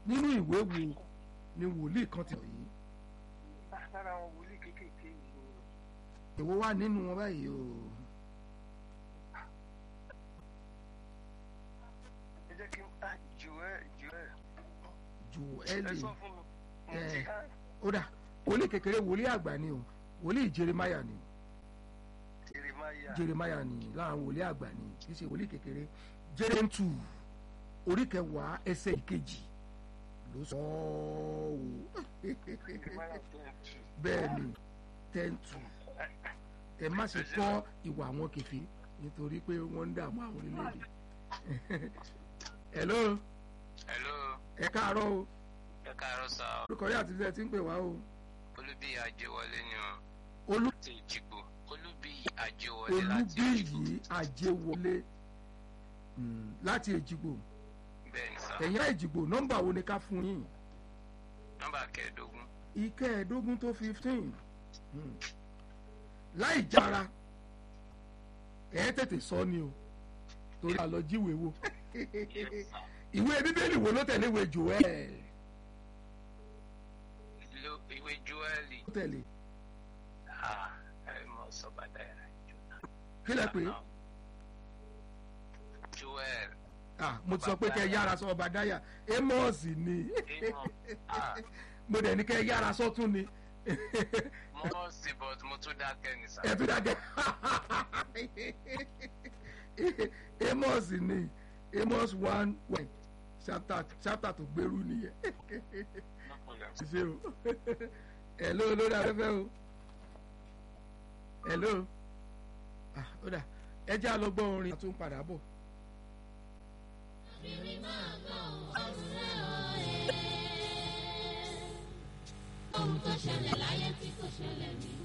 nínú ìwé wo ni wòlíì kan ti sọ yìí lára àwọn wòlíì kéékèèké yìí ni èwo wà nínú wọn báyìí o ẹ jẹ́ kí n ah joel joel ẹ Jóẹ́lì sọ fún mi mo Eh. ti há ó dà wòlíì kékeré wòlíì àgbà ni o wòlíì Jeremáyà ni jeremaya Jeremáyà ni láàrin wòlíì àgbà ni kì í ṣe wòlíì kékeré jẹ́rẹ́ntù orí kẹwàá ẹsẹ̀ ìkejì ló sọ ọ́ o jeremaya ten two bẹ́ẹ̀ ni tẹ́ǹtù ẹ má ṣe kọ́ ìwà àwọn kẹfì nítorí pé wọ́n ń dààmú àwọn orílẹ̀-èdè hello hello ẹ káàárọ̀ o ẹ káàárọ̀ sá o orúkọ yà àti ilẹ̀ tí ń pè wá o olúbí àjẹwọlé ni o olú láti ìjìgbò olúbí àjẹwọlé láti ìjìgbò olúbíyì àjẹwọlé mm, láti èjìgbò bẹ́ẹ̀ ni sá ẹ̀yìn èjìgbò nọ́mbà wo ni ká fún yín nọ́mbà kẹẹ̀ẹ́dógún ìkẹẹ̀ẹ́dógún tó fifteen láì jára ẹ tètè sọ ni o torí àlọ́ jíwèé wo Yes, sir. ìwé bíbélì wo ló tẹ̀lé ìwé Joel Lo- ìwé joeli ló tẹ̀lé ah ẹ mọ sọgbàdá ẹ jọna kí lẹ pé joel ah mo ti sọ pé kẹ ẹ yára sọ ọba dáyà Amos ni emo ah mo dẹ̀ ní kẹ ẹ yára sọ́tún ni mo sì but mo tún dákẹ́ ní sá ẹ tún dàgẹ́ Amos ni Amos one one chapter chapter tó gbèrú nìyẹn no problem ṣe o hello lórí afẹ́fẹ́ o hello ah ó dà ẹ jẹ́ àlọ́gbọ́n orin àtún padà bọ̀. ohun tó ṣẹlẹ̀ láyé tí kò ṣẹlẹ̀ rí.